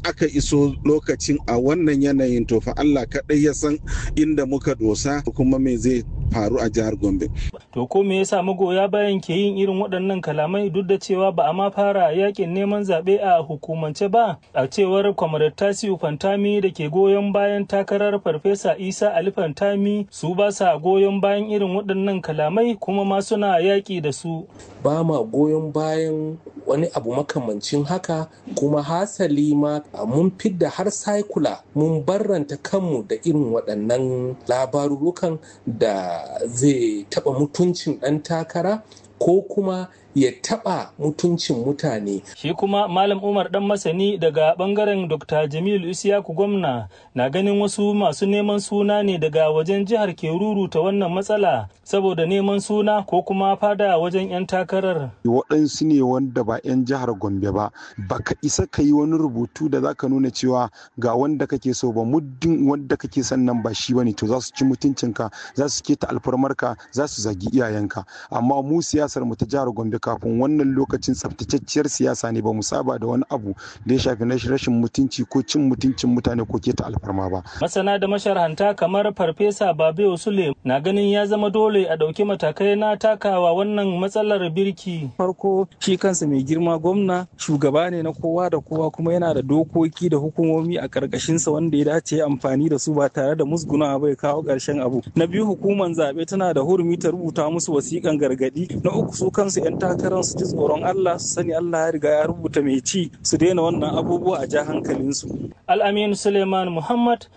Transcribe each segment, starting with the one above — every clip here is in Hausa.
aka iso lokacin a wannan yanayin to fa Allah kaɗai ya san inda muka dosa kuma me zai faru a jihar Gombe. To ko me yasa magoya bayan ke yin irin waɗannan kalamai duk da cewa ba a ma fara yakin neman zaɓe a hukumance ba a cewar kwamarar Tasiu Fantami da ke goyon bayan takarar Farfesa Isa Ali Fantami su ba sa goyon bayan irin waɗannan kalamai kuma ma suna yaƙi da su. Ba ma goyon bayan wani abu makamancin haka kuma hasali ma mun fidda har saikula mun barranta kanmu da irin waɗannan labarurukan da zai taɓa mutuncin ɗan takara ko kuma ya taɓa mutuncin mutane. Shi kuma Malam Umar ɗan masani daga ɓangaren Dr. Jamilu Isiyaku gwamna na ganin wasu masu neman suna ne daga wajen jihar ke ruruta wannan matsala saboda neman suna ko kuma fada wajen 'yan takarar. Waɗansu ne wanda ba 'yan jihar Gombe ba, baka isa ka yi wani rubutu da zaka nuna cewa ga wanda kake so ba muddin wanda kake son nan ba shi bane to za su ci mutuncinka, za su keta alfarmarka, za su zagi iyayenka. Amma mu siyasar mu ta jihar Gombe kafin wannan lokacin tsaftatacciyar siyasa ne ba mu saba da wani abu da ya shafi rashin mutunci ko cin mutuncin mutane ko keta alfarma ba. Masana da masharhanta kamar Farfesa Babe Sule na ganin ya zama dole a ɗauki matakai na takawa wannan matsalar birki. Farko shi kansa mai girma gwamna shugaba ne na kowa da kowa kuma yana da dokoki da hukumomi a ƙarƙashinsa wanda ya dace amfani da su ba tare da musguna bai kawo ƙarshen abu. Na biyu hukumar zaɓe tana da hurumi ta rubuta musu wasiƙan gargaɗi. Na uku su kansu 'yan takarar su ji tsoron Allah su sani Allah ya riga ya rubuta mai ci su daina wannan abubuwa a ja hankalinsu. Al'amin Suleiman Muhammad,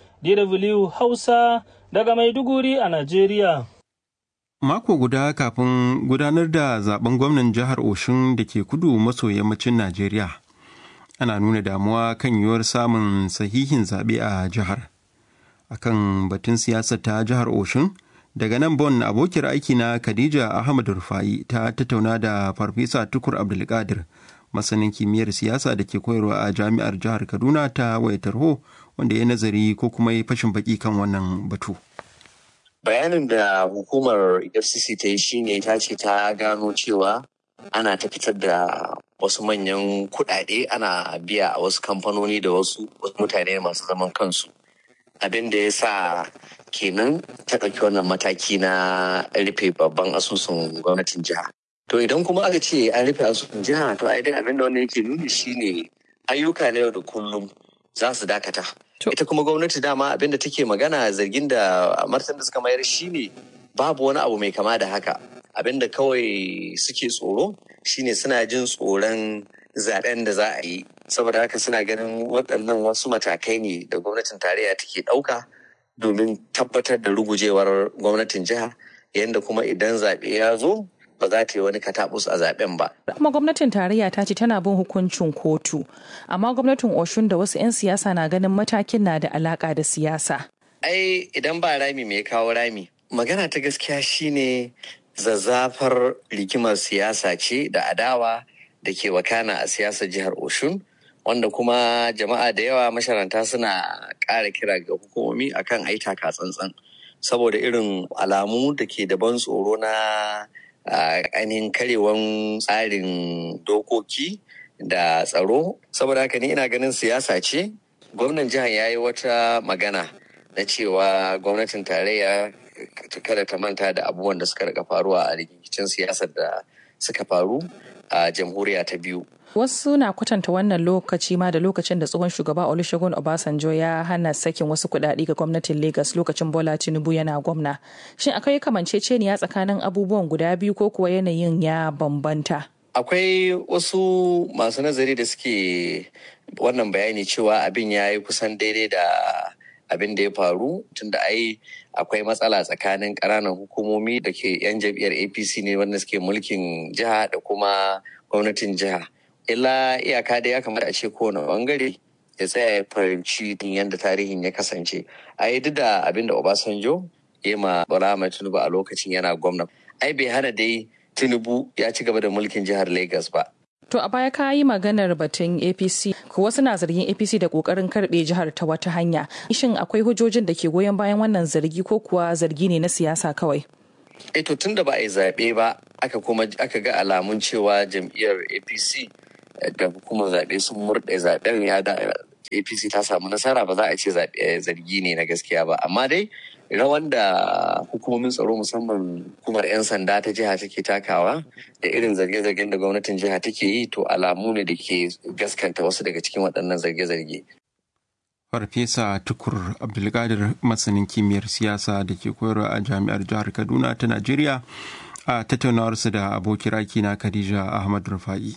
DW Hausa daga Maiduguri a Najeriya. Mako guda kafin gudanar da zaben gwamnan jihar Oshun da ke kudu maso yammacin Najeriya. Ana nuna damuwa kan yiwuwar samun sahihin zaɓe a jihar. Akan batun siyasar ta jihar Oshun, daga nan bon abokiyar aiki na khadija ahmad rufai ta tattauna da farfesa tukur abdulkadir masanin kimiyyar siyasa da ke koyarwa a jami'ar jihar kaduna ta wayar tarho wanda ya nazari ko kuma ya fashin baki kan wannan batu bayanin da hukumar fcc ta yi shine ta ce ta gano cewa ana ta fitar da wasu manyan kuɗaɗe ana biya a wasu kamfanoni da wasu mutane masu zaman kansu abin da ya sa kenan ta ɗauki wannan mataki na rufe babban asusun gwamnatin jiha. To idan kuma aka ce an rufe asusun jiha to ai dai abin da wannan yake nuni shine ayyuka na yau da kullum za su dakata. Ita kuma gwamnati dama abin da take magana zargin da martan da suka mayar shine babu wani abu mai kama da haka. Abin da kawai suke tsoro shine suna jin tsoron zaben da za a yi saboda haka suna ganin waɗannan wasu matakai ne da gwamnatin tarayya take ɗauka domin tabbatar da rugujewar gwamnatin jiha yadda kuma idan zaɓe ya zo ba za ta yi wani katabus a zaɓen ba. kuma gwamnatin tarayya ta ce tana bin hukuncin kotu amma gwamnatin oshun da wasu 'yan siyasa na ganin matakin na da alaka da siyasa. ai idan ba rami me kawo rami magana ta gaskiya shine zazzafar rigimar siyasa ce da adawa da ke wakana a siyasar jihar Oshun wanda kuma jama'a da yawa masharanta suna ƙara kira ga hukumomi akan ai taka tsantsan saboda irin alamu da ke da ban tsoro na ainihin karewan tsarin dokoki da tsaro saboda haka ni ina ganin siyasa ce gwamnan jihar ya yi wata magana na cewa gwamnatin tarayya kada ta manta da abubuwan da suka rika faruwa a rikicin siyasar da suka faru a jamhuriya ta biyu. Wasu na kwatanta wannan lokaci ma da lokacin da tsohon shugaba Olusegun Obasanjo ya hana sakin wasu kuɗaɗe ga gwamnatin Lagos lokacin Bola Tinubu yana gwamna. Shin akwai kamanceceniya tsakanin abubuwan guda biyu ko kuwa yanayin ya bambanta? Akwai wasu masu nazari da suke wannan bayani cewa abin ya yi kusan daidai da abin da ya faru tunda ai akwai matsala tsakanin ƙananan hukumomi da ke 'yan jam'iyyar apc ne wanda suke mulkin jiha da kuma gwamnatin jiha illa iyaka da ya kamata a ce kowane bangare ya tsaya ya fahimci yadda tarihin ya kasance a yi duk da abin da obasanjo ya ma bala tinubu a lokacin yana gwamna ai bai hana dai tinubu ya ci gaba da mulkin jihar lagos ba To a baya ka yi maganar batun APC, ko wasu na zargin APC da kokarin karbe jihar ta wata hanya. Shin akwai hujjojin da ke goyon bayan wannan zargi ko kuwa zargi ne na siyasa kawai? E to tun da ba a yi zaɓe ba, aka kuma aka ga alamun cewa jam'iyyar APC da hukumar zaɓe sun murɗe zaɓen ya da apc ta samu nasara ba za a ce zargi ne na gaskiya ba amma dai rawan da hukumomin tsaro musamman hukumar 'yan sanda ta jiha take takawa da irin zarge-zargen da gwamnatin jiha take yi to alamu ne da ke gaskanta wasu daga cikin waɗannan zarge-zarge farfesa tukur abdulkadir masanin kimiyyar siyasa da ke koyarwa a jami'ar jihar kaduna ta najeriya a tattaunawarsu da abokin na khadija ahmad rufa'i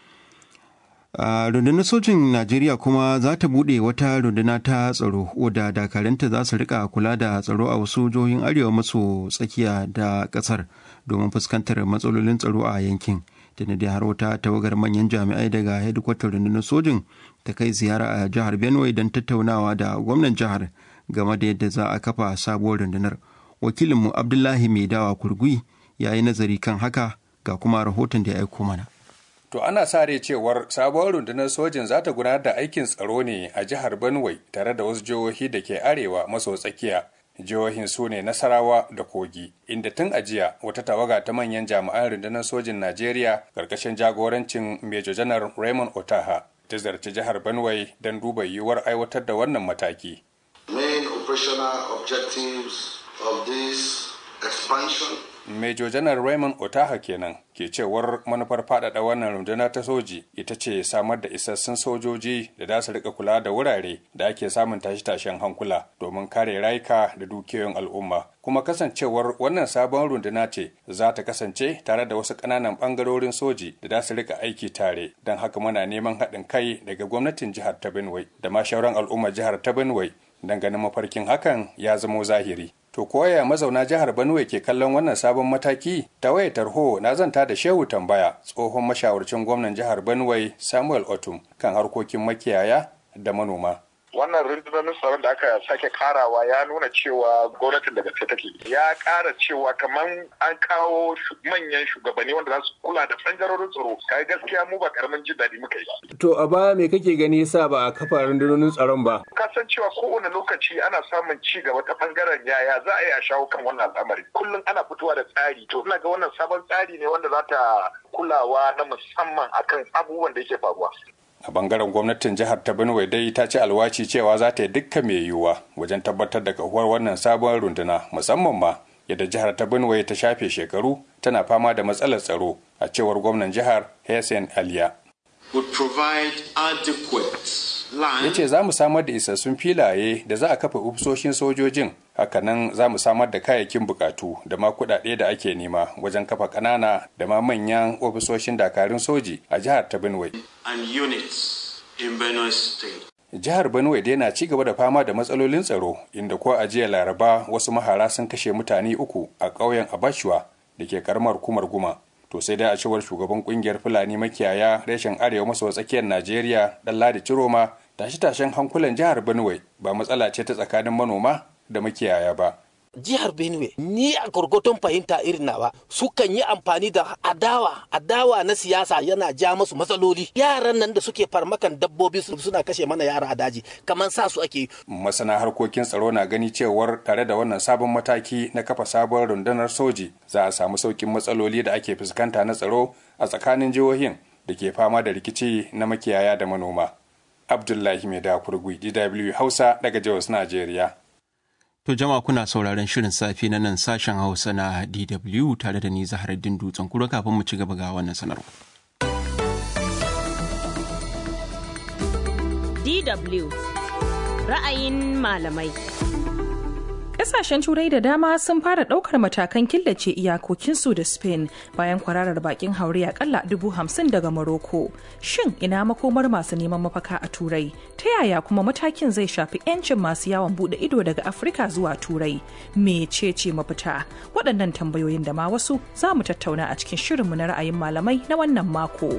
a rundunar sojin najeriya kuma za ta buɗe wata runduna ta tsaro wadda dakaranta za su rika kula da tsaro a wasu jihohin arewa maso tsakiya da ƙasar domin fuskantar matsalolin tsaro a yankin da da har wata tawagar manyan jami'ai daga hedikwatar rundunar sojin ta kai ziyara a jihar benue don tattaunawa da gwamnan jihar game da yadda za a kafa sabuwar rundunar wakilinmu abdullahi mai dawa kurgui ya yi nazari kan haka ga kuma rahoton da ya aiko mana To ana sa rai cewar sabuwar rundunar sojin za ta gudanar da aikin tsaro ne a jihar Benue tare da wasu jihohi da ke arewa maso tsakiya. Jihohin su ne Nasarawa da Kogi, inda tun a jiya wata tawaga ta manyan jami'an rundunar sojin Najeriya ƙarƙashin jagorancin Major Janar Raymond Otaha ta zarci jihar Benue don duba yiwuwar aiwatar da wannan mataki. Main operational objectives of this expansion Major Janar Raymond Otaha kenan ke cewar manufar faɗaɗa wannan runduna ta soji ita ce samar da isassun sojoji da za su rika kula da wurare da ake samun tashe-tashen hankula domin kare rayuka da dukiyoyin al'umma. Kuma kasancewar wannan sabon runduna ce za ta kasance tare da wasu ƙananan ɓangarorin soji da za su rika aiki tare don haka muna neman haɗin kai daga gwamnatin jihar ta Benue da ma shauran al'ummar jihar ta Benue ganin mafarkin hakan ya zamo zahiri. To koya mazauna jihar Benue ke kallon wannan sabon mataki? Ta waya tarho na zanta da Shehu Tambaya, tsohon mashawarcin gwamnan jihar Benue Samuel Otum kan harkokin makiyaya da manoma. wannan rundunar tsaron da aka sake karawa ya nuna cewa gwamnatin da gaske take ya kara cewa kamar an kawo manyan shugabanni wanda za su kula da bangarorin tsaro kai gaskiya mu ba karamin jin daɗi muka yi to a baya me kake gani yasa ba a kafa rundunonin tsaron ba ka san cewa kowane lokaci ana samun ci gaba ta bangaren yaya za a yi a shawo kan wannan al'amari kullum ana fitowa da tsari to ina ga wannan sabon tsari ne wanda za ta kulawa na musamman akan abubuwan da yake faruwa a bangaren gwamnatin jihar ta benue dai ta ci alwaci cewa za ta yi dukkan mai yiwuwa wajen tabbatar da kahuwar wannan sabon runduna musamman ma yadda jihar ta benue ta shafe shekaru tana fama da matsalar tsaro a cewar gwamnan jihar hessen aliya ya ce za mu samar da isassun filaye da za a kafa ofisoshin sojojin hakanan za mu samar da kayayyakin bukatu da ma kuɗaɗe da ake nema wajen kafa ƙanana da ma manyan ofisoshin dakarun soji a jihar ta benue jihar benue dai na ci gaba da fama da matsalolin tsaro inda ko a jiya laraba wasu mahara sun kashe mutane uku a ƙauyen abashuwa da ke karamar hukumar guma to sai dai a cewar shugaban kungiyar fulani makiyaya reshen arewa maso tsakiyar najeriya dan ladi ciroma tashe-tashen hankulan jihar benue ba matsala ce ta tsakanin manoma da makiyaya ba jihar benue ni a gurgutun fahimta irin nawa sukan yi amfani da adawa adawa na siyasa yana ja masu matsaloli yaran nan da suke farmakan dabbobi suna kashe mana yara a daji kamar sa su ake masana harkokin tsaro na gani cewar tare da wannan sabon mataki na kafa sabon rundunar soji za a samu saukin matsaloli da ake fuskanta na tsaro a tsakanin jihohin da ke fama da rikici na makiyaya da manoma abdullahi mai da kurgui dw hausa daga jihar najeriya To jama'a kuna sauraron shirin safe na nan sashen Hausa na DW tare da ni Zaharaddin Dutsen kura kafin mu ci gaba ga wannan sanarwa. DW ra'ayin malamai. Ƙasashen Turai da dama sun fara ɗaukar matakan killace iyakokinsu da Spain bayan kwararar bakin haure akalla dubu hamsin daga Morocco. Shin ina makomar masu neman mafaka a Turai? Ta yaya kuma matakin zai shafi 'yancin masu yawon buɗe ido daga Afirka zuwa Turai? Mecece mafita? Waɗannan tambayoyin da ma wasu za mu tattauna a cikin shirinmu na ra'ayin malamai na wannan mako.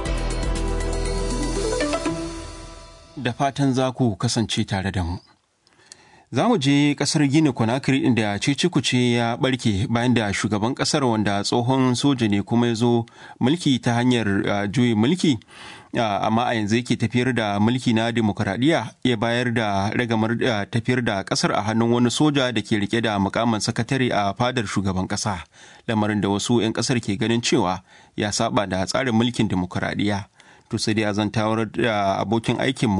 Da fatan za ku kasance tare da mu. Za mu je kasar Gini Conakry inda cece ya barke bayan da shugaban kasar wanda tsohon soja ne kuma ya zo mulki ta hanyar juyin mulki amma a yanzu yake tafiyar da mulki na demokuraɗiyya ya bayar da ragamar tafiyar da kasar a hannun wani soja da ke rike da mukamin sakatare a fadar shugaban kasa lamarin da wasu 'yan kasar ke ganin cewa ya saba da tsarin mulkin demokuraɗiyya to sai dai a zantawar da abokin aikinmu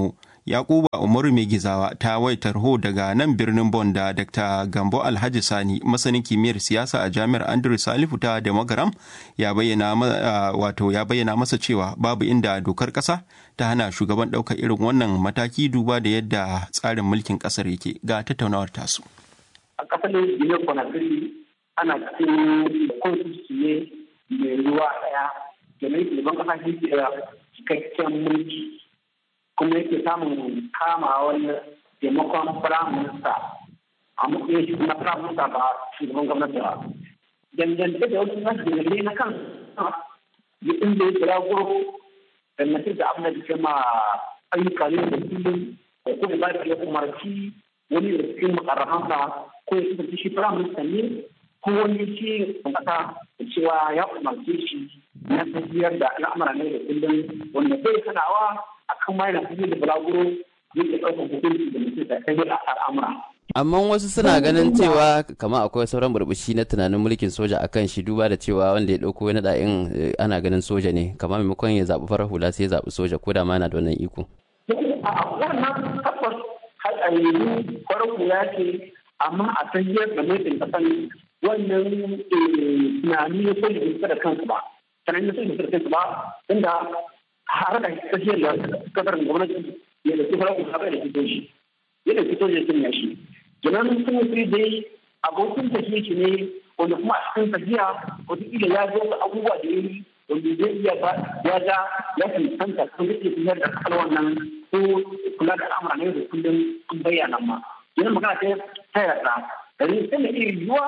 Yakuba Umaru mai gizawa ta waitar ho daga nan birnin Bon da Dr. Gambo Alhaji Sani masanin kimiyyar siyasa a Jami'ar Andrew Salifu ta Demagaram ya bayyana wato ya bayyana masa cewa babu inda dokar ƙasa ta hana shugaban ɗaukar irin wannan mataki duba da yadda tsarin mulkin ƙasar yake ga tattaunawar tasu. A ƙasar Guinea Conakry ana cikin constitution ne mai ruwa ɗaya da mai shugaban ƙasa shi ke cikakken mulki kuma yake samun kama wani taimakon prime minister a matsayin shi na prime minister ba shugaban gwamnati ba. Dangantaka da wasu nasu dalilai na kan ya inda ya kira gurgu dangantaka da abin da ke ma ayyuka ne da kullum ko kuma ba da ya umarci wani da cikin makarrafansa ko ya kasance shi prime minister ne ko wani shi kasa da cewa ya umarce shi na tafiyar da al'amura ne da kullum wanda bai sanawa a kan ma yana tafiyar da balaguro zai ke ɗaukar hukunci da mutum da kai a al'amura. amma wasu suna ganin cewa kama akwai sauran burbushi na tunanin mulkin soja akan shi duba da cewa wanda ya ɗauko wani da'in ana ganin soja ne kama maimakon ya zaɓi farar hula sai ya zaɓi soja ko da ma yana da wannan iko. a wannan tabbas hatsari farar hula ce amma a tafiyar da mulkin ƙasan wannan tunani na soja bai da kansu ba tunani na soja bai da kansu ba inda har da tafiyar da kasar gwamnati ya da kifar kuma bai da fito shi ya da fito da sun yashi kenan sun yi dai abokin tafiye shi ne wanda kuma a cikin tafiya wataƙila ya zo abubuwa da ya yi wanda zai iya ba ya ga ya cancanta kan zai iya tafiyar da kasar wannan ko kula da al'amura ne da kullum an bayyana ma yana magana ta yarda da ne sai da iya yiwuwa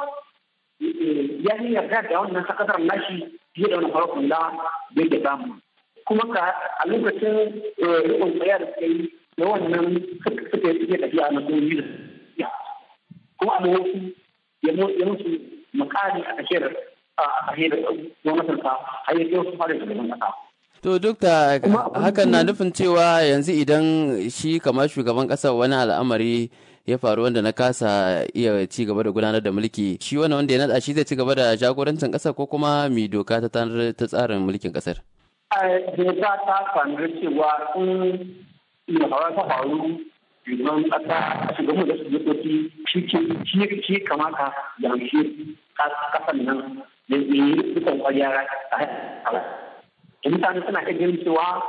ya yi yarda da wannan sakatar nashi fiye da wani farkon da bai da samu kuma ka a lokacin rikon tsaya da suka yi da wannan suka yi suke tafiya na sojoji da tafiya kuma a wasu ya musu makari a tafiyar a tafiyar gwamnatin sa har ya kai su fara shugaban kasa. To duk da hakan na nufin cewa yanzu idan shi kamar shugaban ƙasar wani al'amari ya faru wanda na kasa iya ci gaba da gudanar da mulki shi wani wanda ya nada shi zai ci gaba da jagorancin ƙasar ko kuma mi doka ta ta tsarin mulkin ƙasar. Doka ta sanar cewa in ya faru ta faru shugaban ƙasa shugaban da shugabanci shi kamata ya amshi ƙasar nan da yi dukkan kwariya a mutane suna iya ganin cewa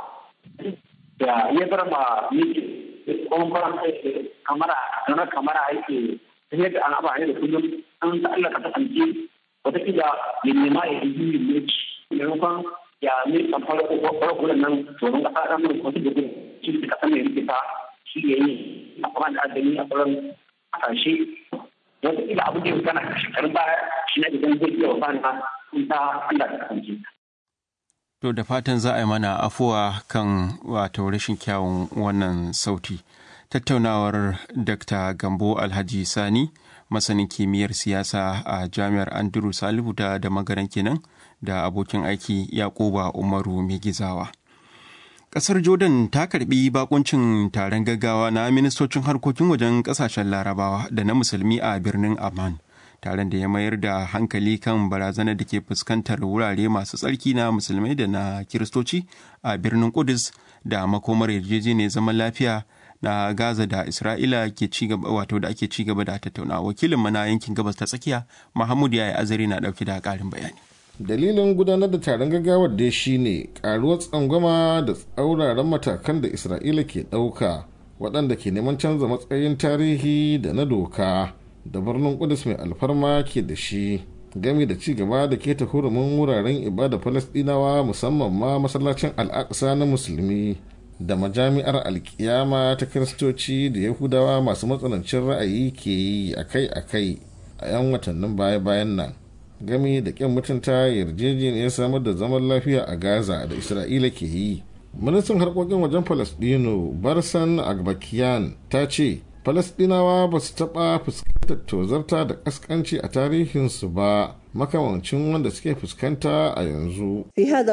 da ya bar ma miki kuma kwaran kamara kamar kamara yake tafiyar da an abu ne da kullum an ta Allah ka kasance wataƙila ya nema ya yi yin mulki maimakon ya ne kamfar kwarar nan tsoron kasa ɗan mai kwasu da gudu shi da kasa mai rikita shi ya yi a kuma da adami a sauran kasashe wataƙila abu da ya kana shekarun baya shi na idan zai iya wasa na ta Allah ka kasance. To da fatan za a yi mana afuwa kan wato rashin kyawun wannan sauti. Tattaunawar Dr. Gambo Alhaji Sani, masanin kimiyyar siyasa a Jami'ar Andrew Salihu da da magaran kenan da abokin aiki Yakuba Umaru Megizawa. Ƙasar Jordan ta karbi bakuncin taron gaggawa na ministocin harkokin wajen ƙasashen Larabawa da na Musulmi a birnin Amman. taron da ya mayar da hankali kan barazanar da ke fuskantar wurare masu tsarki na musulmai da na kiristoci a birnin kudus da makomar yarjejeniyar zaman lafiya na gaza da isra'ila ke ci gaba wato da ake ci gaba da tattauna wakilin mana yankin gabas ta tsakiya mahmud ya yi azari na dauke da karin bayani dalilin gudanar da taron gaggawar dai shine karuwar tsangwama da tsauraran matakan da isra'ila ke ɗauka waɗanda ke neman canza matsayin tarihi da na doka da birnin kudus mai alfarma ke da shi gami da ci gaba da keta hurumin wuraren ibada falastinawa musamman ma masallacin al'aqsa na musulmi da majami'ar alkiyama ta kiristoci da yahudawa masu matsanancin ra'ayi ke yi akai-akai a 'yan watannin baya-bayan nan gami da kyan mutunta yarjejeniyar samar da zaman lafiya a gaza da isra'ila ke yi ministan harkokin wajen falastino barsan agbakiyan ta ce falasdinawa ba su taɓa fuskantar tozarta da ƙasƙanci a tarihinsu ba makamancin wanda suke fuskanta a yanzu.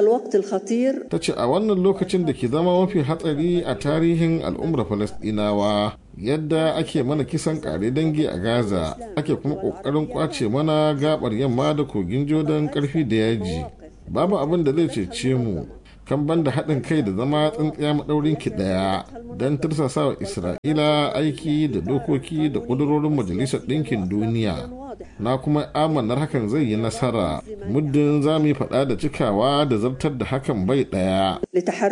ta ce a wannan lokacin da ke zama mafi hatsari a tarihin al'ummar falasdinawa yadda ake mana kisan kare dangi a gaza ake kuma ƙoƙarin kwace mana gabar yamma da kogin jordan ƙarfi da yaji babu abin da zai cece mu kan banda haɗin kai da zama tsintsiya maɗaurin ki ɗaya don tursasa wa isra'ila aiki da dokoki da ƙudurorin majalisar ɗinkin duniya na kuma amanar hakan zai yi nasara muddin za mu yi faɗa da cikawa da zartar da hakan bai ɗaya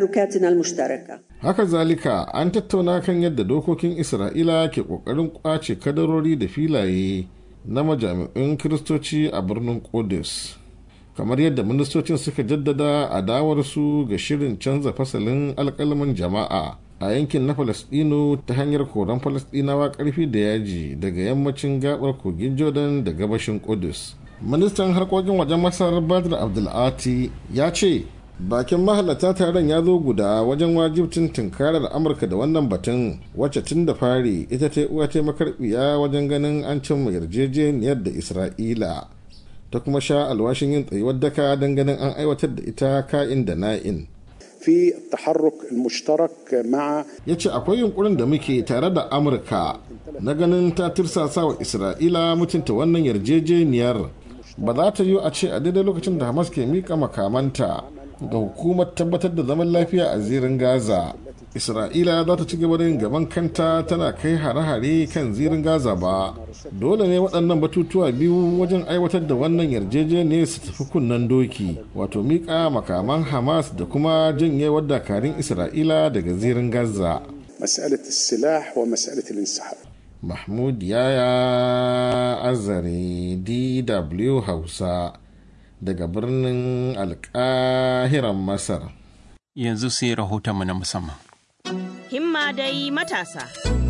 haka zalika an tattauna kan yadda dokokin isra'ila ke ƙoƙarin ƙwace kadarori da filaye na majami'un kiristoci a birnin Qudus. kamar yadda ministocin suka jaddada adawarsu ga shirin canza fasalin alkalman jama'a a yankin na falasdino ta hanyar koran falasdinawa karfi da yaji daga yammacin gabar kogin jordan da gabashin kudus ministan harkokin wajen masar badr abdulati ya ce bakin mahalarta taron ya zo guda wajen wajibcin tunkarar amurka da wannan batun wacce tun da fari ita ta uwa ta makarbiya wajen ganin an cimma yarjejeniyar da isra'ila ta kuma sha alwashin yin tsayuwar daka don ganin an aiwatar da ita ka'in da na'in. في التحرك المشترك مع yace akwai yunkurin da muke tare da amurka na ganin ta tirsasa wa isra'ila mutunta wannan yarjejeniyar ba za ta yi a ce a daidai lokacin da hamas ke mika makamanta ga hukumar tabbatar da zaman lafiya a zirin gaza isra'ila za ta ci gaba da yin gaban kanta tana kai hare-hare kan zirin gaza ba dole ne waɗannan batutuwa biyu wajen aiwatar da wannan yarjejeniyar su tafi kunnen doki wato miƙa makaman hamas da kuma janyewar dakarun isra'ila daga zirin gaza مسألة السلاح ومسألة الانسحاب mahmud yaya azare dw hausa daga birnin alkahiran masar yanzu sai rahotonmu na musamman Himma dai matasa.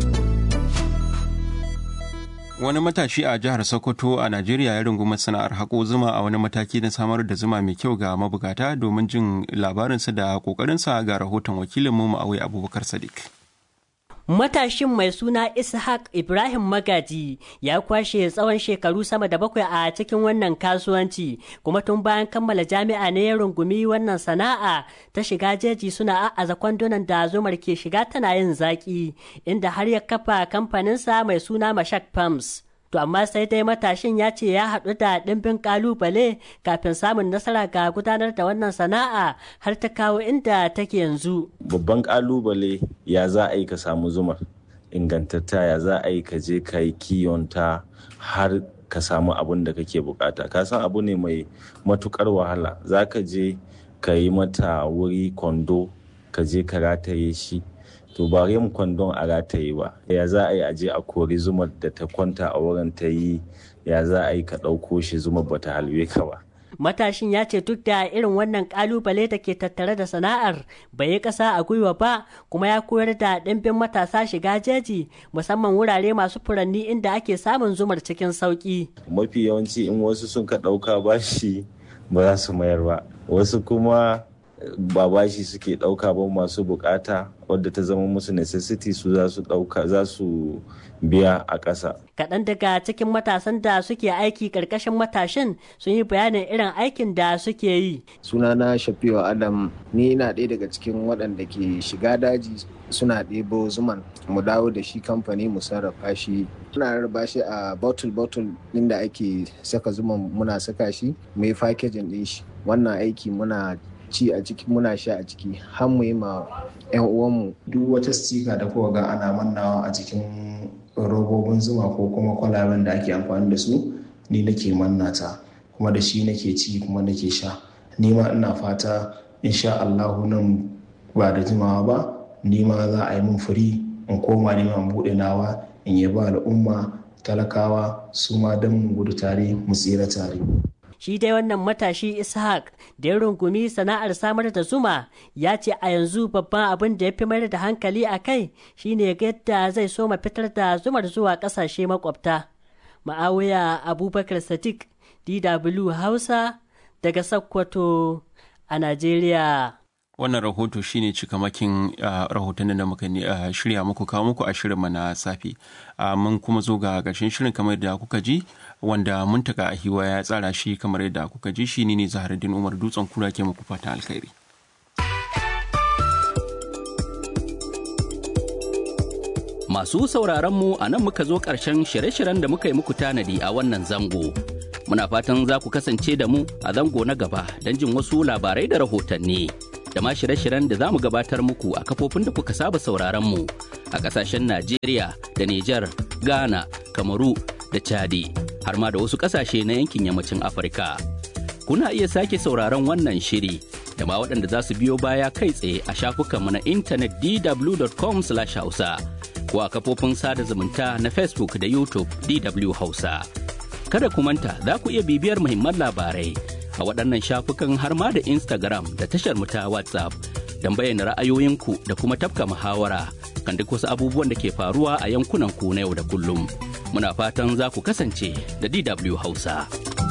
Wani matashi a jihar Sokoto a Najeriya ya rungumi sana'ar haƙo zuma a wani mataki na samar da zuma mai kyau ga mabukata domin jin labarinsa da ƙoƙarinsa ga rahoton wakilinmu Ma'awai Abubakar Sadiq. Matashin mai suna Ishaq Ibrahim Magaji ya kwashe tsawon shekaru sama da bakwai a cikin wannan kasuwanci kuma tun bayan kammala jami'a ne ya rungumi wannan sana'a ta shiga jeji suna a'aza kwandunan da zumar ke shiga tana yin zaki inda har ya kafa kamfaninsa mai suna Mashak Farms. To amma sai dai matashin ya ce ya haɗu da ɗimbin ƙalubale kafin samun nasara ga gudanar da wannan sana'a har ta kawo inda take yanzu. Babban ƙalubale ya za a yi ka samu zumar ingantatta ya za a yi ka je ka yi kiyonta har ka samu abin da kake bukata. Ka san abu ne mai matukar wahala za ka je ka yi mata wuri kwando ka je ka rataye shi. to ba yin kwandon a rataye ba ya za a yi aje a kori zumar da ta kwanta a wurin ta yi ya za a yi ka ɗauko shi zumar ba ta halwe ka ba matashin ya ce duk da irin wannan kalubale da ke tattare da sana'ar bai yi ƙasa a gwiwa ba kuma ya koyar da ɗimbin matasa shiga jeji musamman wurare masu furanni inda ake samun zumar cikin sauƙi mafi yawanci in wasu sun ka ɗauka bashi ba za su mayar ba wasu kuma ba bashi suke ɗauka ba masu bukata wadda ta zama musu necessity su za su ɗauka za su biya a ƙasa. Kaɗan daga cikin matasan da suke aiki ƙarƙashin matashin sun yi bayanin irin aikin da suke yi. Sunana Shafiwa Adam ni ina ɗaya daga cikin waɗanda ke shiga daji suna ɗebo zuman mu dawo da shi kamfani mu sarrafa shi muna rarraba shi a bottle bottle inda ake saka zuman muna saka shi mu yi fakejin ɗin shi wannan aiki muna ci a ciki muna sha a ciki har mu yi ma 'yan uwanmu duk wata stika da kuka ga ana mannawa a cikin robobin zuma ko kuma kwalaben da ake amfani da su ni nake manna ta kuma da shi nake ci kuma nake sha ni ma ina fata insha Allahu nan ba da jimawa ba ni ma za a yi min firi in koma neman buɗe nawa in yi ba al'umma talakawa su ma don mu gudu tare mu tsira tare shi dai wannan matashi ishaq da ya rungumi sana'ar samar da zuma ya ce a yanzu babban abin da ya fi mayar da hankali a kai shine yadda zai soma fitar da zumar zuwa kasashe makwabta ma'awiya abubakar sadiq dw hausa daga sokoto a najeriya wannan rahoto shine cikamakin rahotannin da muka shirya muku kawo muku a shirin na safe mun kuma zo ga ƙarshen shirin kamar da kuka ji wanda muntaka a hiwa ya tsara shi kamar yadda kuka ji shi ne zaharuddin umar dutsen kura ke muku fatan alkhairi masu sauraron mu a nan muka zo ƙarshen shirye-shiryen da muka yi muku tanadi a wannan zango muna fatan za ku kasance da mu a zango na gaba don jin wasu labarai da rahotanni da ma shirye-shiryen da za mu gabatar muku a kafofin da kuka saba sauraron mu a ƙasashen Najeriya da Nijar, Ghana, Kamaru da Chadi, har ma da wasu ƙasashe na yankin yammacin Afirka. Kuna iya sake sauraron wannan shiri da ma waɗanda za su biyo baya kai tsaye a shafukanmu na intanet dw.com/hausa ko a kafofin sada zumunta na Facebook da YouTube DW Hausa. Kada ku manta za ku iya bibiyar muhimman labarai a waɗannan shafukan har ma da Instagram da tashar mu ta WhatsApp don bayyana ra'ayoyinku da kuma tafka muhawara kan duk wasu abubuwan da ke faruwa a yankunan ku na yau da kullum. Muna fatan za ku kasance da DW Hausa.